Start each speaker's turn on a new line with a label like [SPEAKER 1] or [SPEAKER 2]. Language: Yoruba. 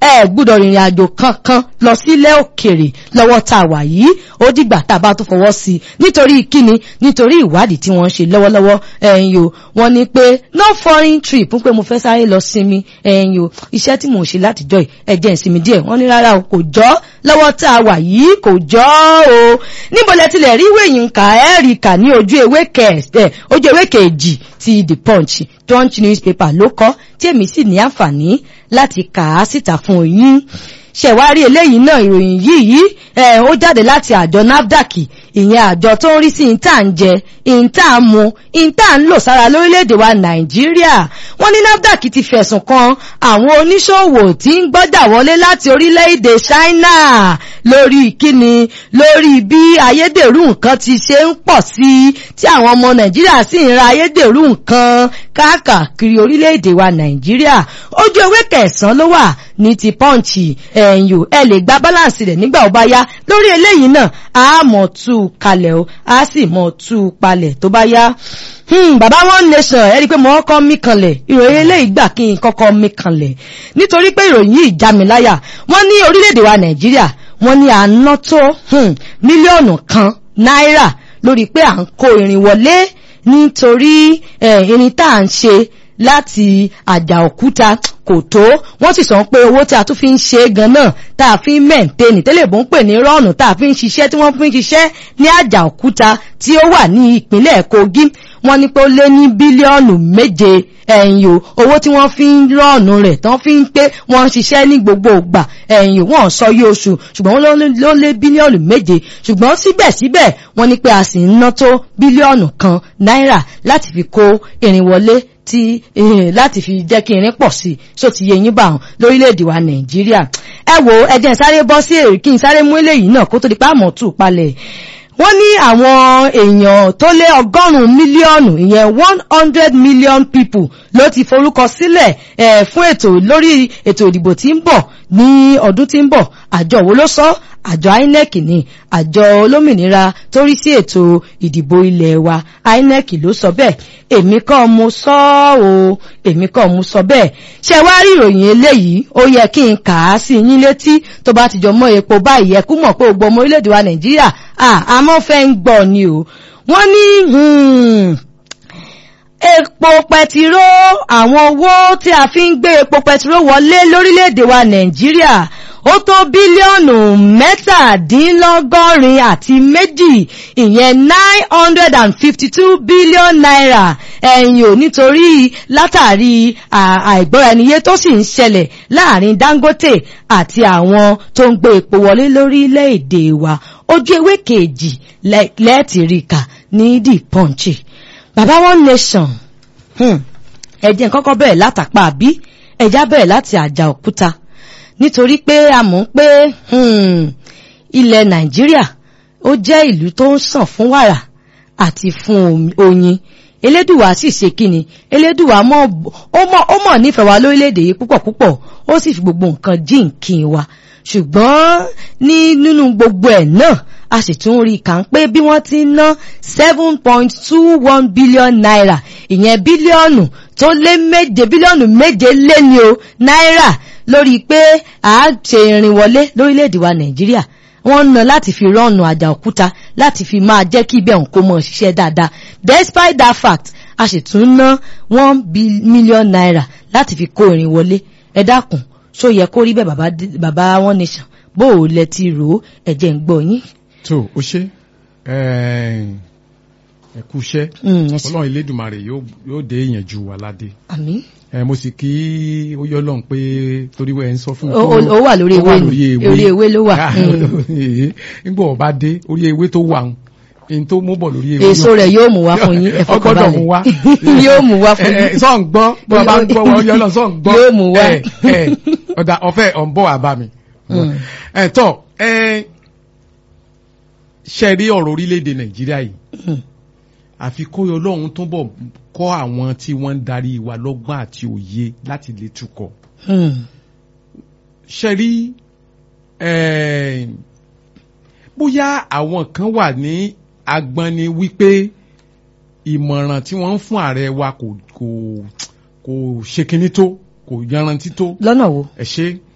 [SPEAKER 1] ẹ gbúdọ̀ rìnrìn àjò kankan lọ sílẹ̀ òkèrè lọ́wọ́ tá a wà yìí ó dìgbà tá a bá tó fọwọ́ sí i nítorí kíni nítorí ìwádìí tí wọ́n ń ṣe lọ́wọ́lọ́wọ́ ẹ̀yin o wọ́n ní pé no foreign trip pé mo fẹ́ sáré lọ sinmi ẹ̀yin o iṣẹ́ tí mò ń ṣe látijọ́ yìí ẹ jẹ́ ìsinmi díẹ̀ wọ́n ní rárá o kò jọ́ lọ́wọ́ tá a wà yìí kò jọ́ o níbo lẹ tilẹ̀ rí ìwé yìí kà ẹ́ rí kà ní ojú ewé kẹ̀ ojú ewé kejì ti the punch punch newspaper ló kọ tí èmi sì ní àǹfààní láti kà á síta fún yín ṣẹ̀wárí eléyìí náà ìròyìn yìí yìí ó jáde láti àjọ nafdac ìyẹn àjọ tó ń rí sí ìta ń jẹ ìta ń mu ìta ń lò sára lórílẹ̀‐èdè wa nàìjíríà wọ́n ní nafdac ti fẹ̀sùn kan àwọn oníṣòwò tí ń gbọ́dà wọlé láti orílẹ̀‐èdè china lórí ìkíni lórí bí ayédèrú nǹkan ti ṣe ń pọ̀ sí i tí àwọn ọmọ nàìjíríà sì ń ra ayédèrú nǹkan káàkiri orílẹ̀‐èdè wa nàìjíríà ojú ewé kẹsàn-án ló wà ní ti pọ́ǹchì ẹ̀yìn ẹ lè gba báláǹsì rẹ̀ nígbà ó bá yá lórí eléyìí náà a mọ̀ tú u kalẹ̀ o a sì mọ̀ tú u palẹ̀ tó bá yá bàbá one nation ẹ rí i pé mo kọ́kọ́ mí kanlẹ̀ ìròyìn eléyìí gbà kí n kọ́kọ́ mí kanlẹ̀ nítorí pé ìròyìn yìí já mi láyà wọ́n ní orílẹ̀-èdè wa nàìjíríà wọ́n ní à ń ná tó mílíọ̀nù kan náírà lórí pé à ń kó irin wọlé nítorí irin tá à ń ṣe láti àjà òkúta kò tó wọ́n sì sọ pé owó tí a tún fi ń ṣe gan náà tá a fi ń mẹ́ǹtẹ́nì tẹ́lẹ̀ bó ń pè ní rọ́ọ̀nù tá a fi ń ṣiṣẹ́ tí wọ́n fi ń ṣiṣẹ́ ní àjà òkúta tí ó wà ní ìpínlẹ̀ kogi wọ́n ní pé ó lé ní bílíọ̀nù méje ẹ̀yìn o owó tí wọ́n fi ń rọ́ọ̀nù rẹ̀ tán fi ń pé wọ́n ń ṣiṣẹ́ ní gbogbo ìgbà ẹ̀yìn o wọ́n sọ yí oṣù ṣùgbọ́n ló lé bílíọ̀nù méje ṣùgbọ́n síbẹ̀síbẹ̀ wọ́n ní pé a sì ń ná tó bílíọ̀nù kan náírà láti fi kó irin wọlé tí láti fi jẹ́ kí irin pọ̀ sí so ti yẹ yín bá wọn lórílẹ̀‐èdè wa nàìjíríà ẹ wo ẹjẹ́ sáré bọ́ sí èrè kí n sáré mú eléyìí náà kó tó di páàmọ̀ tù palẹ̀ wọ́n ní àwọn èèyàn tó lé ọgọ́rùn-ún mílíọ̀nù ìyẹn one hundred million people ló ti forúkọ sílẹ̀ eh, fún ètò lórí ètò ìdìbò tí ń bọ̀ ní ọdún tí ń bọ̀ àjọ wo ló sọ àjọ inec ní àjọ olómìnira tó rí sí ètò ìdìbò ilẹ̀ wa inec ló sọ bẹ́ẹ̀ èmi kọ́ mo sọ ọ́ èmi kọ́ mo sọ bẹ́ẹ̀ ṣe wá rí ìròyìn eléyìí ó yẹ kí n kà á sí yín létí tó bá ti jọ mọ́ epo báyìí ẹ kú mọ̀ pé gbogbo ọmọ orílẹ̀-èdè wa nàìjíríà àmọ́ fẹ́ ń gbọ́ ni o wọ́n ní epo pẹtiró àwọn owó tí a fi ń gbé epo pẹtiró wọlé lórílẹ̀-èdè wa nàìjíríà ó tó bílíọ̀nù mẹ́tàdínlọ́gọ́rin àti méjì ìyẹn nine hundred and fifty two billion naira ẹ̀yìn ò nítorí látàrí àìgbọ́ra-ẹniyé tó sì ń ṣẹlẹ̀ láàrin dangote àti àwọn tó ń gbé epo wọlé lórílẹ̀-èdè wa ojú ewé kejì lẹ́ẹ̀tìríkà ní the punch baba one nation ẹ̀jẹ̀ kọ́kọ́ bẹ̀rẹ̀ látàpá àbí ẹ̀já bẹ̀rẹ̀ láti àjà òkúta nítorí pé a mọ̀ pé ilẹ̀ nàìjíríà ó jẹ́ ìlú tó ń sàn fún wàrà àti fún oyin elédùwà sì ṣe kíni elédùwà ó mọ̀ nífẹ̀ẹ́ wa lórílẹ̀‐èdè yìí púpọ̀ púpọ̀ ó sì fi gbogbo nǹkan jíǹkì wa ṣùgbọ́n ní nínú gbogbo ẹ̀ náà a sì tún rí kà ń pé bí wọ́n ti ń ná seven point two one billion naira ìyẹn bílíọ̀nù tó lé méje bílíọ̀nù méje lé ní o náírà lórí pé a ṣe ìrìn wọlé lórílẹ̀‐èdè wa nàìjíríà wọ́n ń ná láti fi rọ́ọ̀nù àjà òkúta láti fi máa jẹ́ kí ibẹ̀ òǹkó mọ̀ ṣiṣẹ́ dáadáa despite that fact a sì tún ná one million naira láti fi kó ìrìn wọlé ẹ dákun ṣó yẹ kó rí bẹ́ẹ̀ bàbá wọn nation bó o lẹ ti rò ó ẹ̀jẹ̀ ń gbọ́ yín.
[SPEAKER 2] tó o ṣe ẹ kú iṣẹ́ ọlọ́run elédùnmarè yóò dé ìyànjú wa ládé.
[SPEAKER 1] àmín
[SPEAKER 2] ẹ mo sì kí ó yọ lọ́n pé torí wẹ́n ń sọ fún mi.
[SPEAKER 1] ó wà lórí ewé ni orí ewé ló wà.
[SPEAKER 2] nígbà ọba dé orí ewé tó wà ń n tó mú bọ̀ lórí ewé.
[SPEAKER 1] èso rẹ̀ yóò mú wá fún yín ẹ̀fọ́ kan balẹ̀
[SPEAKER 2] ọgbọ́dọ̀ mú wá.
[SPEAKER 1] yóò mú wá fún yín.
[SPEAKER 2] sọ ń gbọ́ bí wọ́n bá ń gbọ́ wọ́n yọ lọ sọ ń gbọ́.
[SPEAKER 1] yóò mú wá.
[SPEAKER 2] ọ̀dà ọ̀fẹ́ ọ̀ ń bọ̀ wá bá mi. ẹ tọ́ ẹ ṣe rí ọ̀rọ̀ orílẹ̀-èdè nàìjíríà yìí àfi kó ọlọ́run tó bọ̀ kọ́ àwọn tí wọ́n ń darí wa lọ́gbọ́n àti òye láti lè tukọ̀. ṣe rí bóyá àwọn kan wà ní agbọ́ni wípé ìmọ̀ràn tí wọ́n ń fún ààrẹ wa kò kò kò ṣe kinní tó kò yanrantí tó.
[SPEAKER 1] lọ́nà wo.
[SPEAKER 2] ẹ ṣe